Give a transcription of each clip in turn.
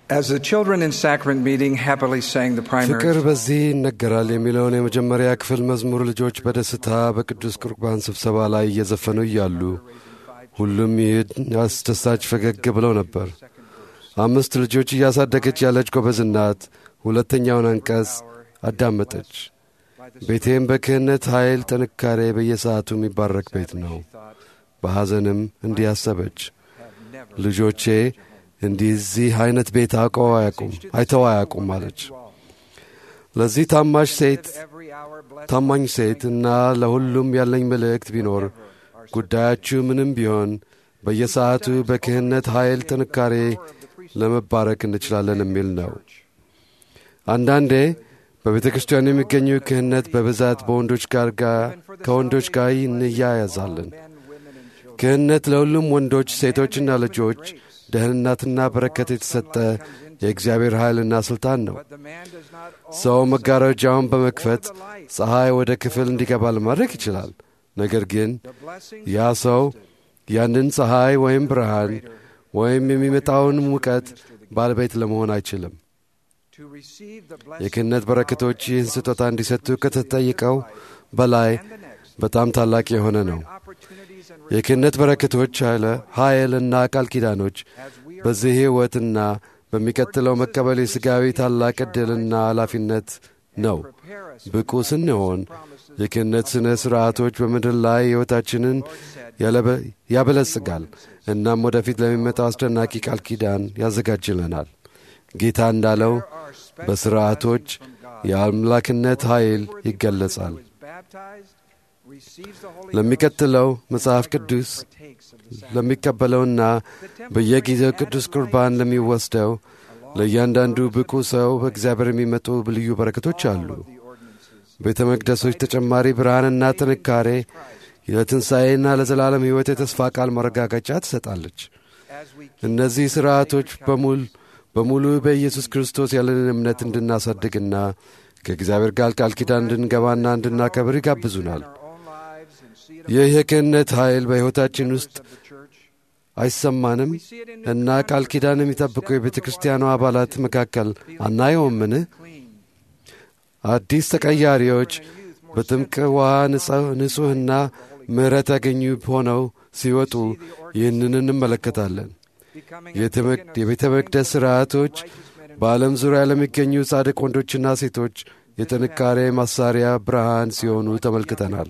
As the children in sacrament meeting happily sang the ፍቅር primary በዚህ ይነገራል የሚለውን የመጀመሪያ ክፍል መዝሙር ልጆች በደስታ በቅዱስ ቁርባን ስብሰባ ላይ እየዘፈኑ እያሉ ሁሉም ይህን አስደሳች ፈገግ ብለው ነበር። አምስት ልጆች እያሳደገች ያለች ጎበዝ እናት ሁለተኛውን አንቀጽ አዳመጠች። ቤቴም በክህነት ኃይል ጥንካሬ በየሰዓቱ የሚባረክ ቤት ነው። በሐዘንም እንዲህ አሰበች፣ ልጆቼ እንዲዚህ አይነት ቤት አውቀው አያውቁም አይተው አያውቁም አለች። ለዚህ ታማሽ ሴት ታማኝ ሴት እና ለሁሉም ያለኝ መልእክት ቢኖር ጉዳያችሁ ምንም ቢሆን በየሰዓቱ በክህነት ኃይል ጥንካሬ ለመባረክ እንችላለን የሚል ነው። አንዳንዴ በቤተ ክርስቲያን የሚገኙ ክህነት በብዛት በወንዶች ጋር ከወንዶች ጋር እንያያዛለን። ክህነት ለሁሉም ወንዶች፣ ሴቶችና ልጆች ደህንነትና በረከት የተሰጠ የእግዚአብሔር ኃይልና ሥልጣን ነው። ሰው መጋረጃውን በመክፈት ፀሐይ ወደ ክፍል እንዲገባ ለማድረግ ይችላል። ነገር ግን ያ ሰው ያንን ፀሐይ ወይም ብርሃን ወይም የሚመጣውን ሙቀት ባለቤት ለመሆን አይችልም። የክህነት በረከቶች ይህን ስጦታ እንዲሰጡ ከተጠየቀው በላይ በጣም ታላቅ የሆነ ነው። የክህነት በረከቶች ኃይለ ኃይልና ቃል ኪዳኖች በዚህ ሕይወትና በሚቀጥለው መቀበል የሥጋዊ ታላቅ ዕድልና ኃላፊነት ነው። ብቁ ስንሆን የክህነት ሥነ ሥርዓቶች በምድር ላይ ሕይወታችንን ያበለጽጋል። እናም ወደፊት ለሚመጣው አስደናቂ ቃል ኪዳን ያዘጋጅለናል። ጌታ እንዳለው በሥርዓቶች የአምላክነት ኃይል ይገለጻል። ለሚቀጥለው መጽሐፍ ቅዱስ ለሚቀበለውና በየጊዜው ቅዱስ ቁርባን ለሚወስደው ለእያንዳንዱ ብቁ ሰው በእግዚአብሔር የሚመጡ ልዩ በረከቶች አሉ። ቤተ መቅደሶች ተጨማሪ ብርሃንና ጥንካሬ ለትንሣኤና ለዘላለም ሕይወት የተስፋ ቃል ማረጋገጫ ትሰጣለች። እነዚህ ሥርዓቶች በሙል በሙሉ በኢየሱስ ክርስቶስ ያለንን እምነት እንድናሳድግና ከእግዚአብሔር ጋር ቃል ኪዳን እንድንገባና እንድናከብር ይጋብዙናል። ይህ የክህነት ኃይል በሕይወታችን ውስጥ አይሰማንም እና ቃል ኪዳን የሚጠብቁ የቤተ ክርስቲያኗ አባላት መካከል አናየውምን? አዲስ ተቀያሪዎች በጥምቅ ውሃ ንጹሕና ምሕረት ያገኙ ሆነው ሲወጡ ይህንን እንመለከታለን። የቤተ መቅደስ ሥርዓቶች በዓለም ዙሪያ ለሚገኙ ጻድቅ ወንዶችና ሴቶች የጥንካሬ ማሳሪያ ብርሃን ሲሆኑ ተመልክተናል።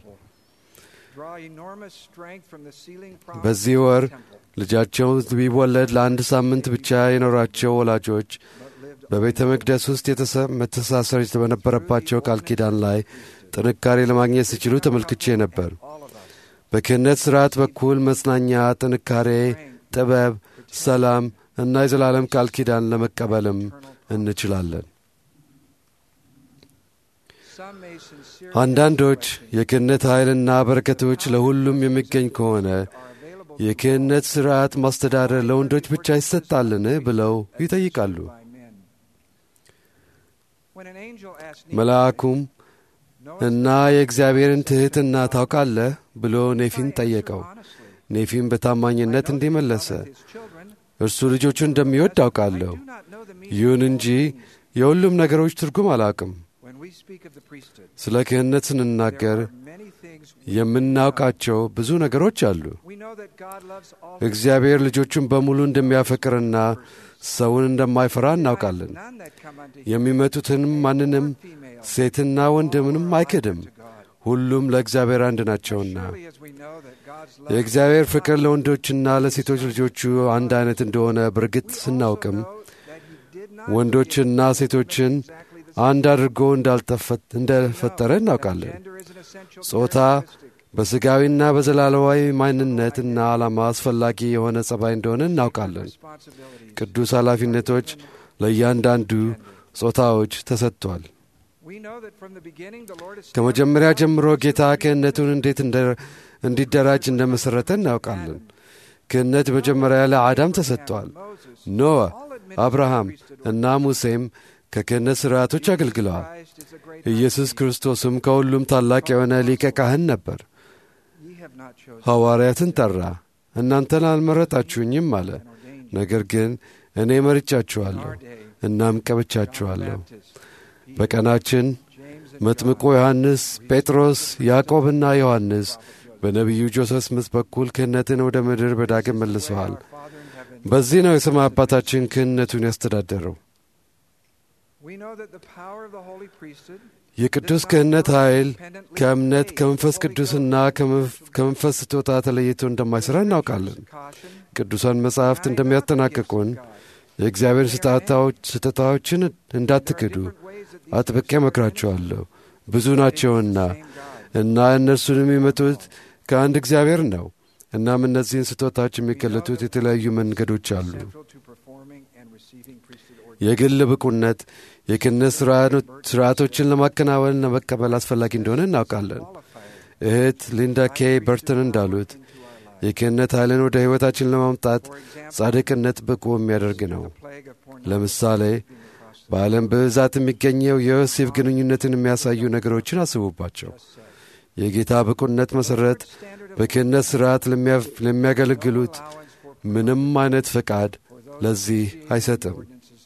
በዚህ ወር ልጃቸው ቢወለድ ለአንድ ሳምንት ብቻ የኖራቸው ወላጆች በቤተ መቅደስ ውስጥ መተሳሰር በነበረባቸው ቃል ኪዳን ላይ ጥንካሬ ለማግኘት ሲችሉ ተመልክቼ ነበር። በክህነት ሥርዓት በኩል መጽናኛ፣ ጥንካሬ፣ ጥበብ፣ ሰላም እና የዘላለም ቃል ኪዳን ለመቀበልም እንችላለን። አንዳንዶች የክህነት ኃይልና በረከቶች ለሁሉም የሚገኝ ከሆነ የክህነት ሥርዓት ማስተዳደር ለወንዶች ብቻ ይሰጣልን ብለው ይጠይቃሉ። መልአኩም እና የእግዚአብሔርን ትሕትና ታውቃለህ ብሎ ኔፊን ጠየቀው። ኔፊም በታማኝነት እንዲህ መለሰ፣ እርሱ ልጆቹን እንደሚወድ አውቃለሁ። ይሁን እንጂ የሁሉም ነገሮች ትርጉም አላውቅም። ስለ ክህነት ስንናገር የምናውቃቸው ብዙ ነገሮች አሉ። እግዚአብሔር ልጆቹን በሙሉ እንደሚያፈቅርና ሰውን እንደማይፈራ እናውቃለን። የሚመጡትንም ማንንም ሴትና ወንድምንም አይክድም። ሁሉም ለእግዚአብሔር አንድ ናቸውና የእግዚአብሔር ፍቅር ለወንዶችና ለሴቶች ልጆቹ አንድ አይነት እንደሆነ በርግጥ ስናውቅም ወንዶችና ሴቶችን አንድ አድርጎ እንደፈጠረ እናውቃለን። ጾታ በሥጋዊና በዘላለማዊ ማንነትና ዓላማ አስፈላጊ የሆነ ጸባይ እንደሆነ እናውቃለን። ቅዱስ ኃላፊነቶች ለእያንዳንዱ ጾታዎች ተሰጥቷል። ከመጀመሪያ ጀምሮ ጌታ ክህነቱን እንዴት እንዲደራጅ እንደመሠረተ እናውቃለን። ክህነት መጀመሪያ ለአዳም ተሰጥቷል። ኖህ፣ አብርሃም እና ሙሴም ከክህነት ሥርዓቶች አገልግለዋል። ኢየሱስ ክርስቶስም ከሁሉም ታላቅ የሆነ ሊቀ ካህን ነበር። ሐዋርያትን ጠራ፣ እናንተን አልመረጣችሁኝም አለ። ነገር ግን እኔ መርጫችኋለሁ፣ እናም ቀብቻችኋለሁ። በቀናችን መጥምቁ ዮሐንስ፣ ጴጥሮስ፣ ያዕቆብና ዮሐንስ በነቢዩ ጆሴፍ ስምት በኩል ክህነትን ወደ ምድር በዳግም መልሰዋል። በዚህ ነው የሰማይ አባታችን ክህነቱን ያስተዳደረው። የቅዱስ ክህነት ኃይል ከእምነት ከመንፈስ ቅዱስና ከመንፈስ ስጦታ ተለይቶ እንደማይሠራ እናውቃለን። ቅዱሳን መጻሕፍት እንደሚያጠናቅቁን የእግዚአብሔር ስጦታዎችን እንዳትክዱ አጥብቄ እመክራችኋለሁ። ብዙ ናቸውና እና እነርሱን የሚመጡት ከአንድ እግዚአብሔር ነው። እናም እነዚህን ስጦታዎች የሚገለጡት የተለያዩ መንገዶች አሉ። የግል ብቁነት የክህነት ሥርዓቶችን ለማከናወን ለመቀበል አስፈላጊ እንደሆነ እናውቃለን። እህት ሊንዳ ኬ በርተን እንዳሉት የክህነት ኃይልን ወደ ሕይወታችን ለማምጣት ጻድቅነት ብቁ የሚያደርግ ነው። ለምሳሌ በዓለም በብዛት የሚገኘው የወሲብ ግንኙነትን የሚያሳዩ ነገሮችን አስቡባቸው። የጌታ ብቁነት መሠረት በክህነት ሥርዓት ለሚያገለግሉት ምንም አይነት ፈቃድ ለዚህ አይሰጥም።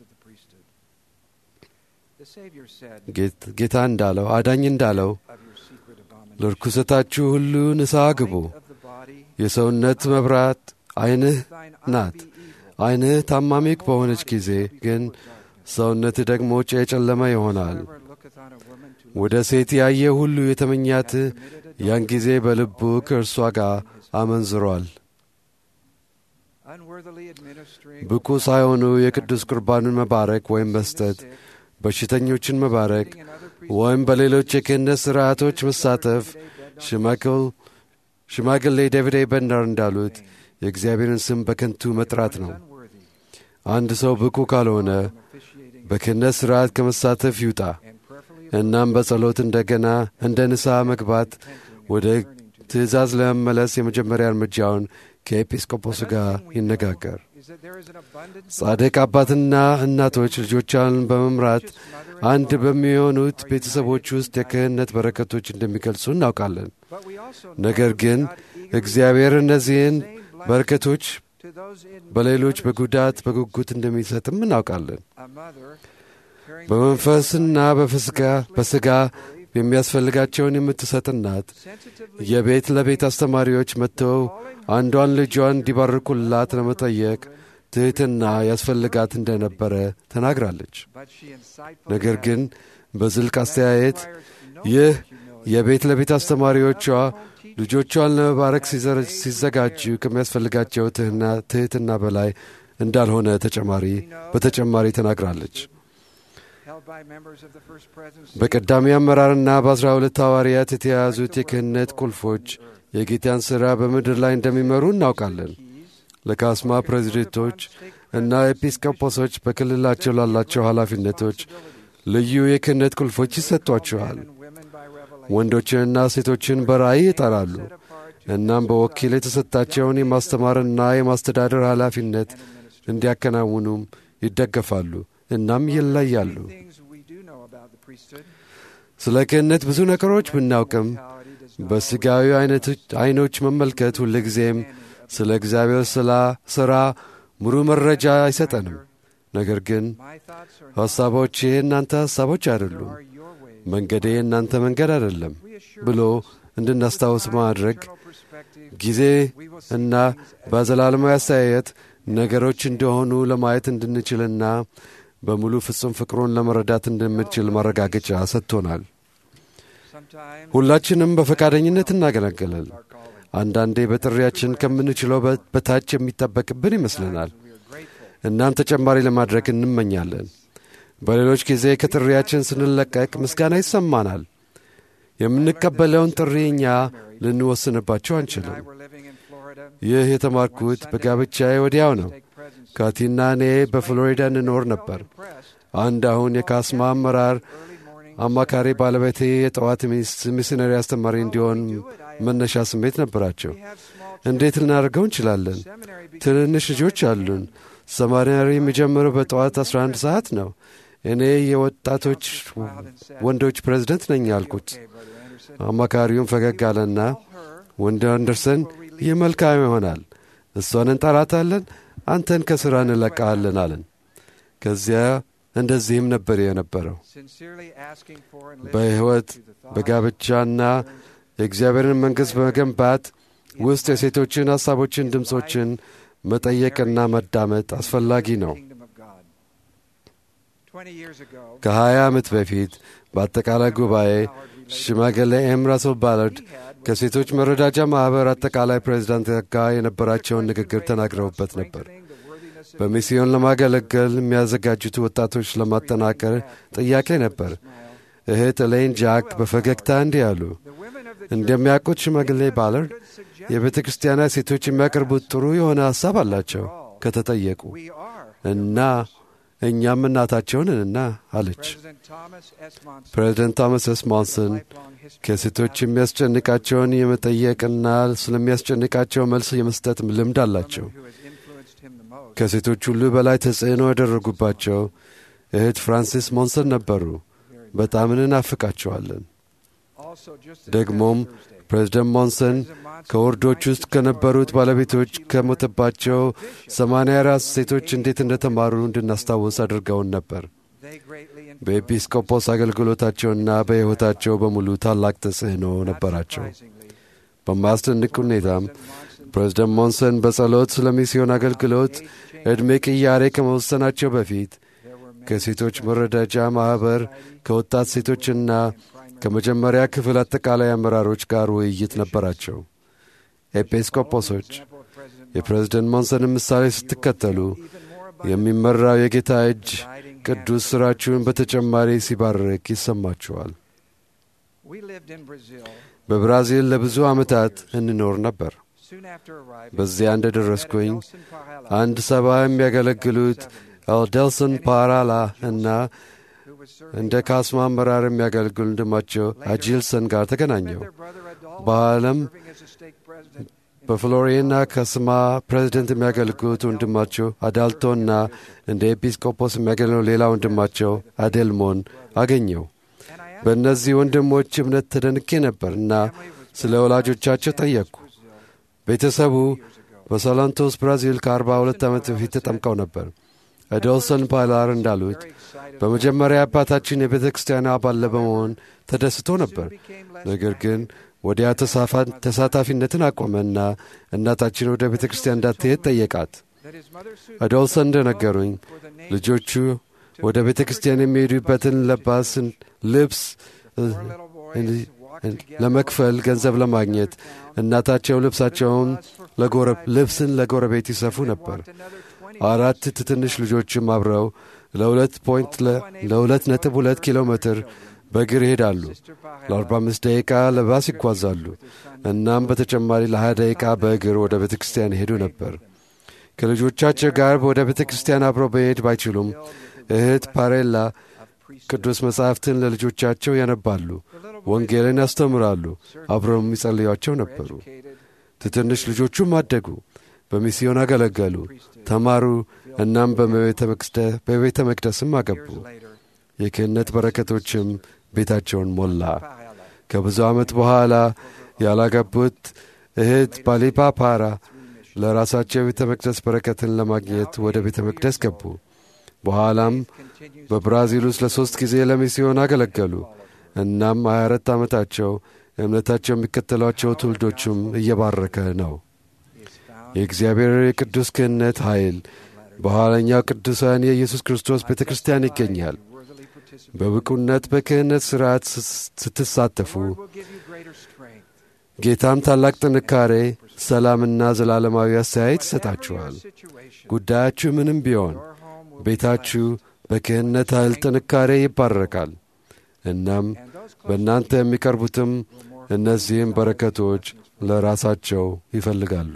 ጌታ እንዳለው አዳኝ እንዳለው ለርኩሰታችሁ ሁሉ ንስሐ ግቡ። የሰውነት መብራት ዐይንህ ናት። ዐይንህ ታማሚ በሆነች ጊዜ ግን ሰውነትህ ደግሞ የጨለመ ይሆናል። ወደ ሴት ያየ ሁሉ የተመኛት ያን ጊዜ በልቡ ከእርሷ ጋር አመንዝሯል። ብቁ ሳይሆኑ የቅዱስ ቁርባንን መባረክ ወይም መስጠት፣ በሽተኞችን መባረክ ወይም በሌሎች የክህነት ሥርዓቶች መሳተፍ ሽማግሌ ዴቪድ በንዳር እንዳሉት የእግዚአብሔርን ስም በከንቱ መጥራት ነው። አንድ ሰው ብቁ ካልሆነ በክህነት ሥርዓት ከመሳተፍ ይውጣ። እናም በጸሎት እንደገና እንደ ንስሐ መግባት ወደ ትእዛዝ ለመመለስ የመጀመሪያ እርምጃውን ከኤጲስቆጶሱ ጋር ይነጋገር። ጻድቅ አባትና እናቶች ልጆቻን በመምራት አንድ በሚሆኑት ቤተሰቦች ውስጥ የክህነት በረከቶች እንደሚገልጹ እናውቃለን። ነገር ግን እግዚአብሔር እነዚህን በረከቶች በሌሎች በጉዳት በጉጉት እንደሚሰጥም እናውቃለን። በመንፈስና በሥጋ የሚያስፈልጋቸውን የምትሰጥ እናት የቤት ለቤት አስተማሪዎች መጥተው አንዷን ልጇን እንዲባርኩላት ለመጠየቅ ትሕትና ያስፈልጋት እንደነበረ ተናግራለች። ነገር ግን በዝልቅ አስተያየት ይህ የቤት ለቤት አስተማሪዎቿ ልጆቿን ለመባረክ ሲዘጋጁ ከሚያስፈልጋቸው ትሕትና በላይ እንዳልሆነ ተጨማሪ በተጨማሪ ተናግራለች። በቀዳሚ አመራርና በአስራ ሁለት ሐዋርያት የተያያዙት የክህነት ቁልፎች የጌታን ሥራ በምድር ላይ እንደሚመሩ እናውቃለን። ለካስማ ፕሬዚደንቶች እና ኤጲስቆጶሶች በክልላቸው ላላቸው ኃላፊነቶች ልዩ የክህነት ቁልፎች ይሰጧቸዋል። ወንዶችንና ሴቶችን በራእይ ይጠራሉ። እናም በወኪል የተሰጣቸውን የማስተማርና የማስተዳደር ኃላፊነት እንዲያከናውኑም ይደገፋሉ። እናም ይለያሉ። ስለ ክህነት ብዙ ነገሮች ብናውቅም በሥጋዊ ዐይኖች መመልከት ሁልጊዜም ስለ እግዚአብሔር ስላ ሥራ ሙሉ መረጃ አይሰጠንም። ነገር ግን ሐሳቦች ይህ እናንተ ሐሳቦች አይደሉም፣ መንገዴ የእናንተ መንገድ አይደለም ብሎ እንድናስታውስ ማድረግ ጊዜ እና በዘላለማዊ አስተያየት ነገሮች እንደሆኑ ለማየት እንድንችልና በሙሉ ፍጹም ፍቅሩን ለመረዳት እንደምንችል ማረጋገጫ ሰጥቶናል። ሁላችንም በፈቃደኝነት እናገለግላል። አንዳንዴ በጥሪያችን ከምንችለው በታች የሚጠበቅብን ይመስለናል። እናም ተጨማሪ ለማድረግ እንመኛለን። በሌሎች ጊዜ ከጥሪያችን ስንለቀቅ ምስጋና ይሰማናል። የምንቀበለውን ጥሪ እኛ ልንወስንባቸው አንችልም። ይህ የተማርኩት በጋብቻዬ ወዲያው ነው። ካቲና እኔ በፍሎሪዳ እንኖር ነበር። አንድ አሁን የካስማ አመራር አማካሪ ባለቤቴ የጠዋት ሚስነሪ አስተማሪ እንዲሆን መነሻ ስሜት ነበራቸው። እንዴት ልናደርገው እንችላለን? ትንንሽ ልጆች አሉን። ሰማሪናሪ የሚጀምረው በጠዋት 11 ሰዓት ነው። እኔ የወጣቶች ወንዶች ፕሬዝደንት ነኝ አልኩት። አማካሪውም ፈገግ አለና ወንድ አንደርሰን ይህ መልካም ይሆናል፣ እሷን እንጠራታለን፣ አንተን ከሥራ እንለቃለን አለን። ከዚያ እንደዚህም ነበር የነበረው። በሕይወት በጋብቻና የእግዚአብሔርን መንግሥት በመገንባት ውስጥ የሴቶችን ሐሳቦችን፣ ድምፆችን መጠየቅና መዳመጥ አስፈላጊ ነው። ከሀያ ዓመት በፊት በአጠቃላይ ጉባኤ ሽማግሌ ኤም ራስል ባላርድ ከሴቶች መረዳጃ ማኅበር አጠቃላይ ፕሬዚዳንት ጋር የነበራቸውን ንግግር ተናግረውበት ነበር። በሚስዮን ለማገለገል የሚያዘጋጁት ወጣቶች ለማጠናከር ጥያቄ ነበር። እህት ኤሌን ጃክ በፈገግታ እንዲህ አሉ። እንደሚያውቁት ሽማግሌ ባላርድ የቤተ ክርስቲያናት ሴቶች የሚያቀርቡት ጥሩ የሆነ ሐሳብ አላቸው ከተጠየቁ እና እኛም እናታቸውንና አለች። ፕሬዚደንት ቶማስ ኤስ ሞንሰን ከሴቶች የሚያስጨንቃቸውን የመጠየቅና ስለሚያስጨንቃቸው መልስ የመስጠት ልምድ አላቸው። ከሴቶች ሁሉ በላይ ተጽዕኖ ያደረጉባቸው እህት ፍራንሲስ ሞንሰን ነበሩ። በጣም እንናፍቃቸዋለን። ደግሞም ፕሬዚደንት ሞንሰን ከወርዶች ውስጥ ከነበሩት ባለቤቶች ከሞተባቸው ሰማንያ አራት ሴቶች እንዴት እንደተማሩ እንድናስታውስ አድርገውን ነበር። በኤጲስቆጶስ አገልግሎታቸውና በሕይወታቸው በሙሉ ታላቅ ተጽዕኖ ነበራቸው። በማያስደንቅ ሁኔታም ፕሬዚደንት ሞንሰን በጸሎት ስለ ሚስዮን አገልግሎት ዕድሜ ቅያሬ ከመወሰናቸው በፊት ከሴቶች መረዳጃ ማኅበር ከወጣት ሴቶችና ከመጀመሪያ ክፍል አጠቃላይ አመራሮች ጋር ውይይት ነበራቸው። ኤጲስቆጶሶች የፕሬዝደንት ሞንሰንን ምሳሌ ስትከተሉ የሚመራው የጌታ እጅ ቅዱስ ሥራችሁን በተጨማሪ ሲባርክ ይሰማችኋል። በብራዚል ለብዙ ዓመታት እንኖር ነበር። በዚያ እንደ ደረስኩኝ አንድ ሰባ የሚያገለግሉት ኤልደልሰን ፓራላ እና እንደ ካስማ አመራር የሚያገለግሉ ወንድማቸው አጂልሰን ጋር ተገናኘው። በዓለም በፍሎሬና ከስማ ፕሬዚደንት የሚያገለግሉት ወንድማቸው አዳልቶና እንደ ኤጲስቆጶስ የሚያገለግለው ሌላ ወንድማቸው አዴልሞን አገኘው። በእነዚህ ወንድሞች እምነት ተደንቄ ነበር እና ስለ ወላጆቻቸው ጠየቅኩ። ቤተሰቡ በሳላንቶስ ብራዚል ከአርባ ሁለት ዓመት በፊት ተጠምቀው ነበር። ኤዶልሰን ፓላር እንዳሉት በመጀመሪያ አባታችን የቤተ ክርስቲያን አባል በመሆን ተደስቶ ነበር። ነገር ግን ወዲያ ተሳታፊነትን አቆመና እናታችን ወደ ቤተ ክርስቲያን እንዳትሄድ ጠየቃት። ኤዶልሰን እንደነገሩኝ ልጆቹ ወደ ቤተ ክርስቲያን የሚሄዱበትን ለባስን ልብስ ለመክፈል ገንዘብ ለማግኘት እናታቸው ልብሳቸውን ልብስን ለጎረቤት ይሰፉ ነበር። አራት ትንሽ ልጆችም አብረው ለሁለት ፖይንት ለሁለት ነጥብ ሁለት ኪሎ ሜትር በእግር ይሄዳሉ። ለአርባ አምስት ደቂቃ ለባስ ይጓዛሉ። እናም በተጨማሪ ለሀያ ደቂቃ በእግር ወደ ቤተ ክርስቲያን ይሄዱ ነበር። ከልጆቻቸው ጋር ወደ ቤተ ክርስቲያን አብረው በሄድ ባይችሉም እህት ፓሬላ ቅዱስ መጻሕፍትን ለልጆቻቸው ያነባሉ፣ ወንጌልን ያስተምራሉ፣ አብረውም ይጸልያቸው ነበሩ። ትንሽ ልጆቹም አደጉ፣ በሚስዮን አገለገሉ፣ ተማሩ። እናም በቤተ መቅደስም አገቡ። የክህነት በረከቶችም ቤታቸውን ሞላ። ከብዙ ዓመት በኋላ ያላገቡት እህት ባሊፓ ፓራ ለራሳቸው የቤተ መቅደስ በረከትን ለማግኘት ወደ ቤተ መቅደስ ገቡ። በኋላም በብራዚል ውስጥ ለሦስት ጊዜ ለሚስዮን አገለገሉ። እናም 24 ዓመታቸው እምነታቸው የሚከተሏቸው ትውልዶቹም እየባረከ ነው። የእግዚአብሔር የቅዱስ ክህነት ኃይል በኋለኛው ቅዱሳን የኢየሱስ ክርስቶስ ቤተ ክርስቲያን ይገኛል። በብቁነት በክህነት ሥርዓት ስትሳተፉ ጌታም ታላቅ ጥንካሬ፣ ሰላምና ዘላለማዊ አስተያየት ይሰጣችኋል። ጉዳያችሁ ምንም ቢሆን ቤታችሁ በክህነት ኃይል ጥንካሬ ይባረካል። እናም በእናንተ የሚቀርቡትም እነዚህም በረከቶች ለራሳቸው ይፈልጋሉ።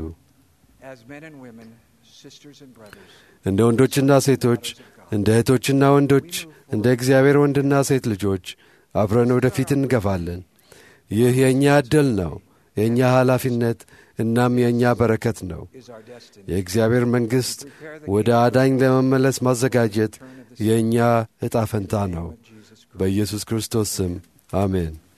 እንደ ወንዶችና ሴቶች፣ እንደ እህቶችና ወንዶች፣ እንደ እግዚአብሔር ወንድና ሴት ልጆች አብረን ወደፊት እንገፋለን። ይህ የእኛ ዕድል ነው፣ የእኛ ኃላፊነት እናም የእኛ በረከት ነው። የእግዚአብሔር መንግሥት ወደ አዳኝ ለመመለስ ማዘጋጀት የእኛ ዕጣ ፈንታ ነው። በኢየሱስ ክርስቶስ ስም አሜን።